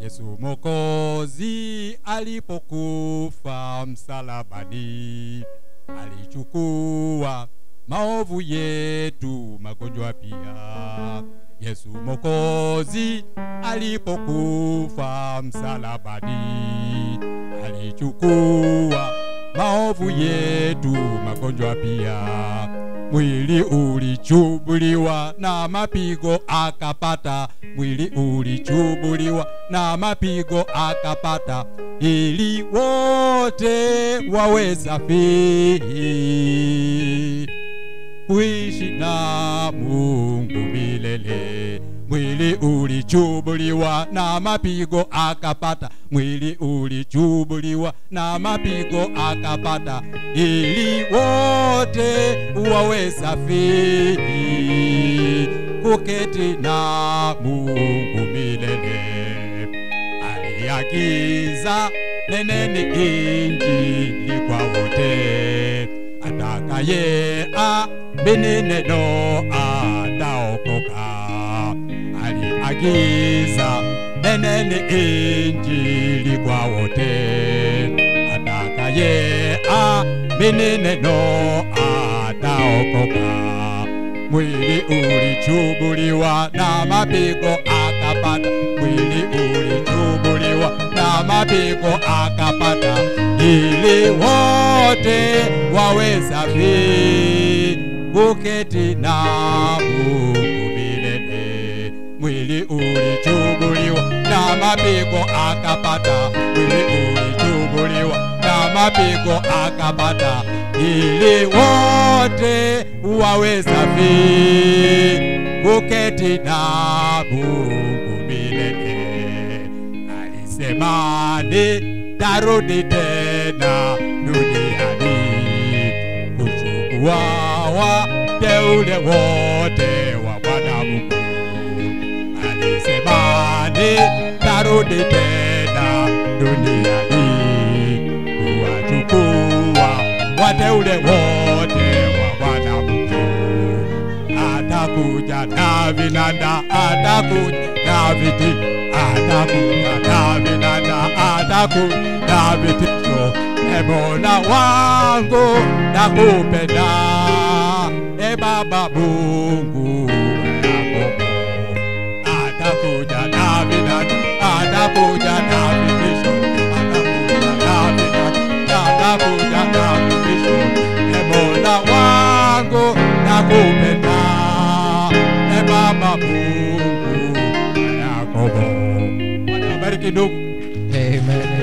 Yesu Mwokozi alipokufa msalabani, alichukua maovu yetu, magonjwa pia. Yesu Mwokozi alipokufa msalabani, alichukua maovu yetu, magonjwa pia. Mwili ulichubuliwa na mapigo akapata, mwili ulichubuliwa na mapigo akapata, ili wote wawe safi kuishi na Mungu milele. Mwili ulichubuliwa na mapigo akapata, mwili ulichubuliwa na mapigo akapata, ili wote wawe safi kuketi na Mungu milele. Aliagiza neneni injili kwa wote, atakaye amini neno ataokoka. Aliagiza neneni injili kwa wote, atakaye amini neno ataokoka. Mwili ulichubuliwa na mapigo akapata, mwili ulichubuliwa na mapigo akapata, ili wote wawe safi kuketi na Mungu milele. Mwili ulichubuliwa na mapigo akapata, mwili ulichubuliwa na mapigo akapata, ili wote wawe safi kuketi na Mungu milele. Alisema nitarudi tena duniani kuchukua wateule wote wa Bwana Mungu. Alisema nitarudi tena duniani kuwachukua wateule wote wa Bwana Mungu. Atakuja na vinanda, atakuja na viti, atakuja na vinanda, atakuja na vitisho. E Mola wangu nakupenda, e Baba Mungu wa Yakobo. Atakuja na vinanda, atakuja na vitisho, atakuja na vinanda, atakuja na vitisho. E Mola wangu nakupenda, e Baba Mungu wa Yakobo. Bwana wabariki ndugu. Amen.